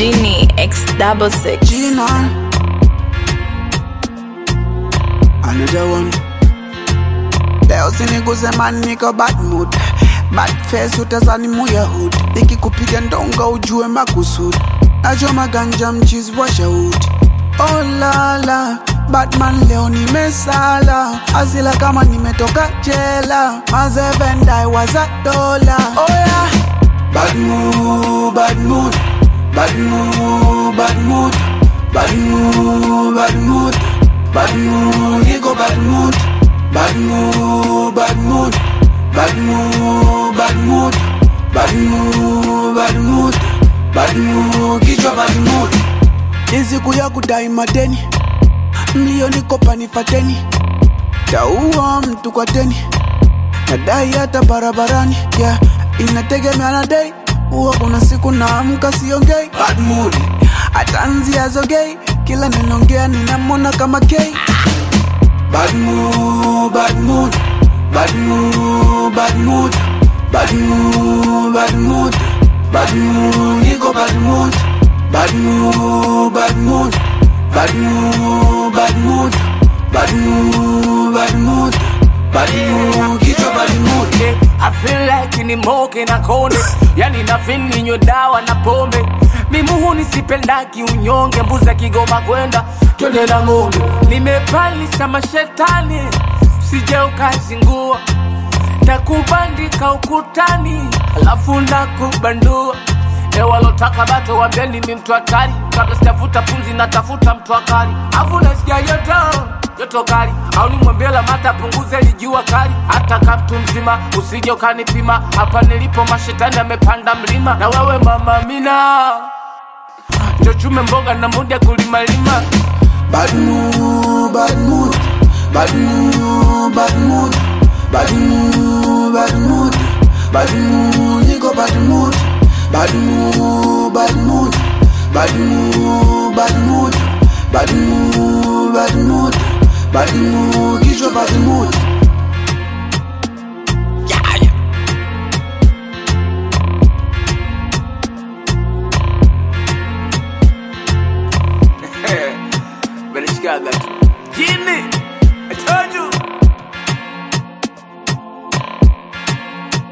Genie X double six. Gina. Another one. Leo siniguze man niko bad mood bad face utazani muya hood nikikupiga ndonga ujue makusudi nachoma ganja mchizi wa shahudi oh lala Batman leo nimesala asila kama nimetoka jela mazevendai waza dola oh yeah. Bad mood, bad mood, bad mood, bad mood, bad mood, bad mood, bad mood, niko bad mood, bad mood, bad mood, bad mood, bad mood, bad mood, bad mood, bad mood, kichwa bad mood. Ni siku ya kudai madeni, milioni kopa nifateni, taua mtu kwa deni nadai hata barabarani yeah. inategemea na dei huwa kuna siku naamka siongei bad mood atanzia zogei kila ninaongea ninamwona kama kei bad mood, bad mood, bad mood, bad mood, bad mood, bad mood, bad mood, niko bad mood, bad mood, bad mood, bad mood, bad mood, bad mood, bad mood, bad mood, kichwa bad mood. Yeah, I feel like ni moke na kone yani na feel ninywe dawa na pombe mimuhu nisipendaki unyonge mbuza kigoma kwenda twende na ng'ombe nimepalisa mashetani sije ukazingua takubandika ukutani alafu nakubandua ewalotaka bato wambeni mi mtu hatari kabla sitafuta pumzi natafuta mtu akali afu nasikia joto joto kali au nimwambie lamata punguze lijua kali hata kaptu mzima usije ukanipima hapa nilipo mashetani amepanda mlima na wewe mama mina chochume mboga na muda kulimalima Bad mood, bad mood, bad mood, bad mood, bad mood, bad mood, bad mood, niko bad mood, bad mood, bad mood, bad mood, bad mood, bad mood, bad mood, bad mood, kichwa bad mood. Better shikaga tu. Jini, I told you.